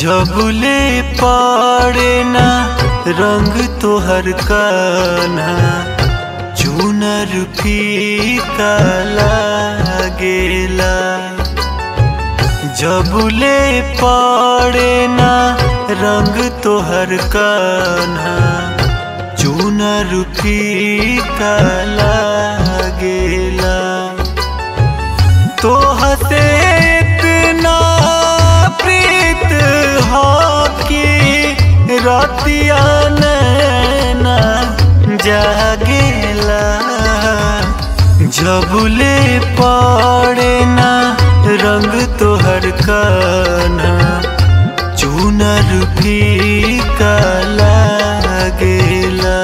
जबले पड़े ना रंग तोहर कान्हा चुनर फीका लागेला जबले पड़े ना रंग तोहर कान्हा चुनर फीका लागेला तो हसे इतना प्रीत हो कि रतिया नैना जागेला जबले पड़े ना रंग तोहर कान्हा चुनर फीका लागेला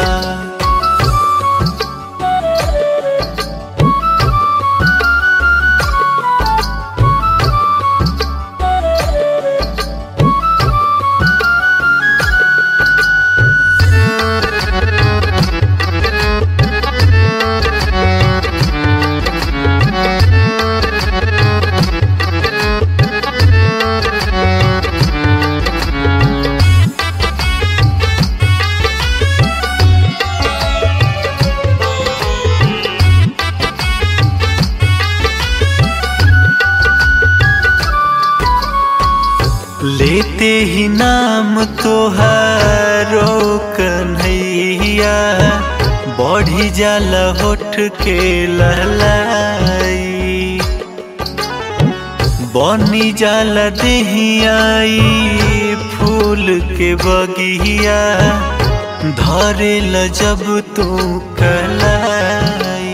लेते ही नाम तोहारो कन्हैया बढ़ी जाला होठ के लहलाई बनी जाला देहियाई फूल के बगिया धरे ल जब तू कलाई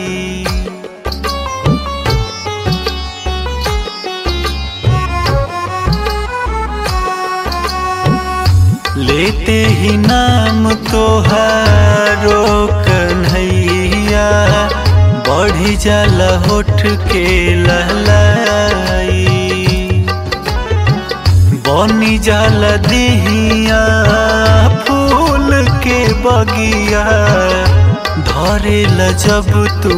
लेते ही नाम तोहारो कन्हैया बढ़ी जाला होठ के लहलाई बनी जाला देहिया फूल के बगिया धरे ल जब तू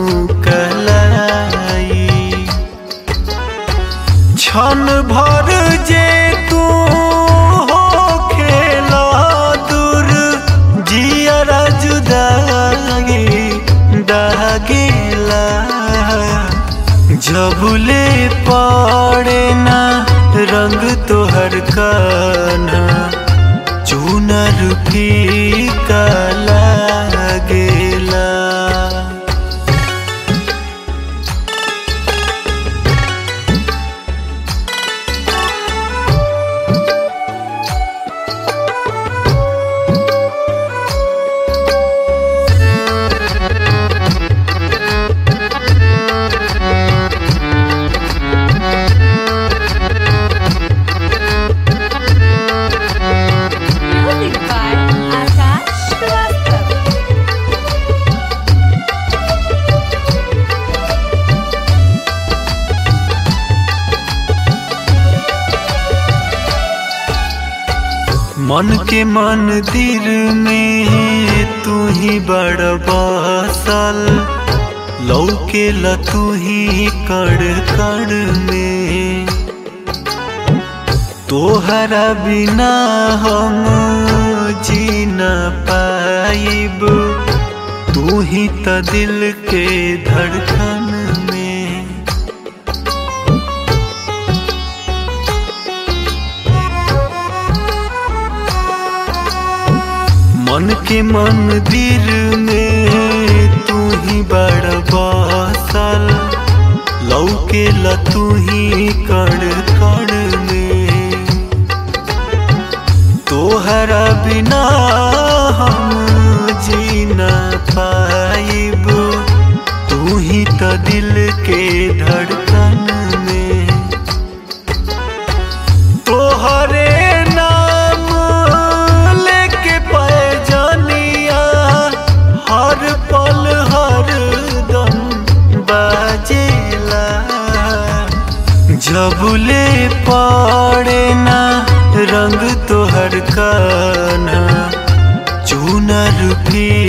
कलाई क्षण भर जे तू हो खेला दूर जियरा जुदागी दागेला जबले पड़े ना रंग तोहर कान्हा चुनर फीका लागेला Music by Akash Srivastav. मन के मंदिर में तू ही बड़ बसल लौके ल तू ही कड़ कड़ में तोहरा बिना हम जी न पाइब तू ही त दिल के धड़कन में मन के मंदिर में तू ही बड़ बसल लौके ल तू ही कड़ कड़ में तोहरा बिना हम जी न पाइब तू ही तो दिल के धड़कन में तोहरे नाम लेके पैजनिया हर पल हर दम बाजेला जबले पड़े ना रंग तोहर कान्हा चुनर फी